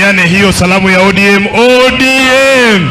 tupeane hiyo salamu ya ODM. ODM,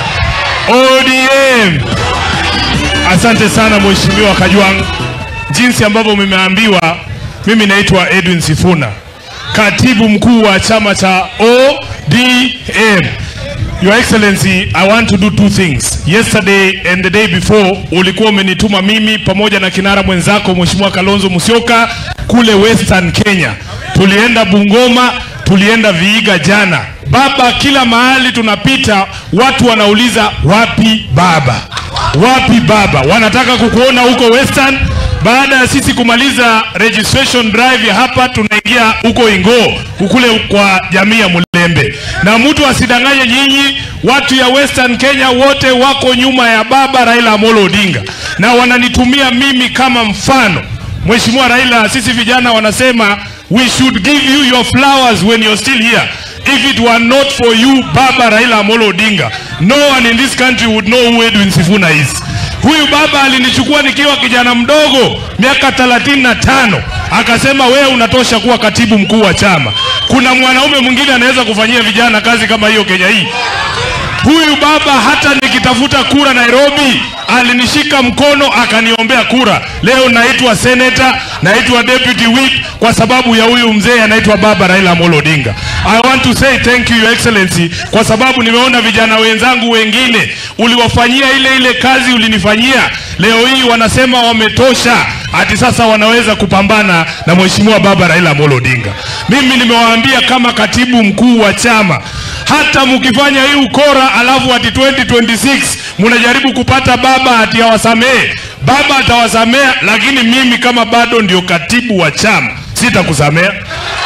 ODM. Asante sana Mheshimiwa Kajwang', jinsi ambavyo mmeambiwa, mimi naitwa Edwin Sifuna, katibu mkuu wa chama cha ODM. Your Excellency, I want to do two things. Yesterday and the day before ulikuwa umenituma mimi pamoja na kinara mwenzako Mheshimiwa Kalonzo Musyoka kule Western Kenya. Tulienda Bungoma, tulienda Vihiga jana. Baba, kila mahali tunapita watu wanauliza wapi baba? Wapi baba? Wanataka kukuona huko Western. Baada ya sisi kumaliza registration drive ya hapa, tunaingia huko Ingo kule kwa jamii ya Mulembe, na mtu asidanganye nyinyi, watu ya Western Kenya wote wako nyuma ya baba Raila Amolo Odinga na wananitumia mimi kama mfano. Mheshimiwa Raila, sisi vijana wanasema we should give you your flowers when you're still here. If it were not for you baba Raila Amolo Odinga, no one in this country would know who Edwin Sifuna is. Huyu baba alinichukua nikiwa kijana mdogo miaka 35 akasema wewe unatosha kuwa katibu mkuu wa chama. Kuna mwanaume mwingine anaweza kufanyia vijana kazi kama hiyo Kenya hii? Huyu baba hata nikitafuta kura Nairobi alinishika mkono akaniombea kura. Leo naitwa senator, naitwa deputy whip kwa sababu ya huyu mzee anaitwa baba Raila Amolo Odinga. I want to say thank you your excellency kwa sababu nimeona vijana wenzangu wengine uliwafanyia ile ile kazi ulinifanyia. Leo hii wanasema wametosha, ati sasa wanaweza kupambana na mheshimiwa baba Raila Amolo Odinga. Mimi nimewaambia kama katibu mkuu wa chama hata mkifanya hii ukora alafu ati 2026 mnajaribu kupata baba ati awasamehe, baba atawasamea, lakini mimi kama bado ndio katibu wa chama sitakusamea.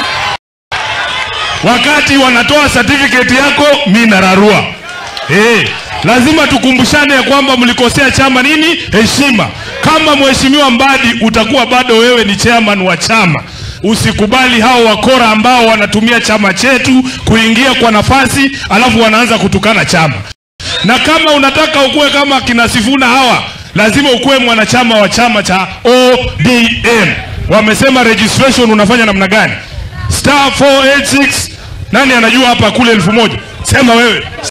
Wakati wanatoa certificate yako, mi nararua. Eh, lazima tukumbushane ya kwamba mlikosea chama nini? Heshima. Kama mheshimiwa Mbadi utakuwa bado wewe ni chairman wa chama Usikubali hao wakora ambao wanatumia chama chetu kuingia kwa nafasi, alafu wanaanza kutukana chama. Na kama unataka ukuwe kama kina Sifuna hawa, lazima ukuwe mwanachama wa chama cha ODM. Wamesema registration unafanya namna gani? Star 486 nani anajua hapa kule elfu moja? Sema wewe.